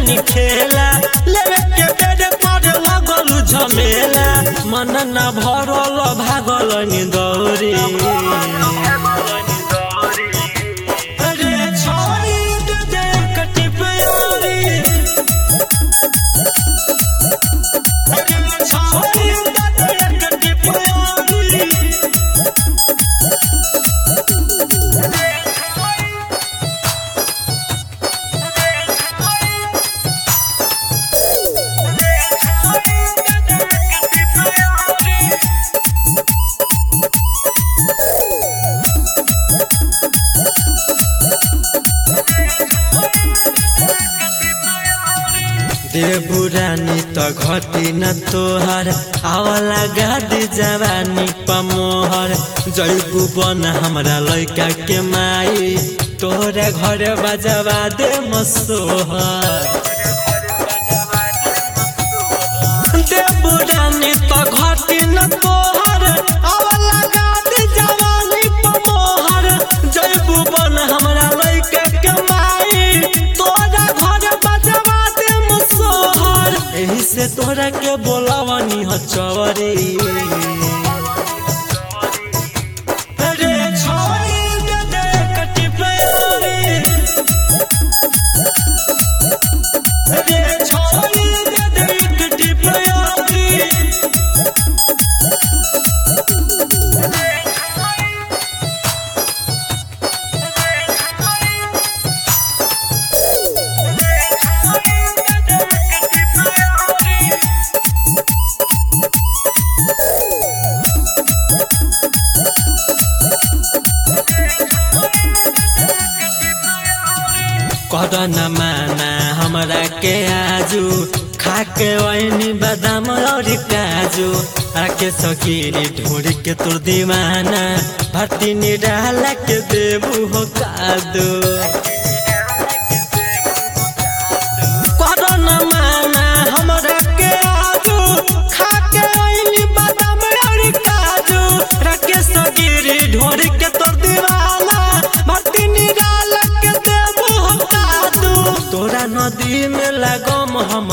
जानी खेला लेवे के बेड पर लगल झमेला मन न भरल भागल नि दौरी अरे छोड़ी दे दे कटी प्यारी अरे छोड़ी दे दे कटी प्यारी देवरानी त घटी न तोहर आवला गादी जवानी पमोहर जैबू बन हमरा लैका के माई तोहरा घर बजवा दे मसोहर देवरानी त घटी न तोहर आवला गादी जवानी पमोहर जैबू बन हमरा लैका के माई तोहरा घर बजवा दे मसोहर एही से तोहरा के बोलावनी ह चवरे अरे छोड़ी दे दे कटी प्यारी अरे छोड़ी दे दे कटी प्यारी कर न माना हमरा के आजू खाके वैनी बादाम और काजू आके सकीरी ढूंढ के तोर दीवाना भर्ती निराला के देबू हो कादू कर न माना हमरा के आजू खाके वैनी बादाम और काजू राकेश गिरी ढूंढ के तोर दीवाना भर्ती निराला के देबू हो कादू तोरा नदी में लगम हम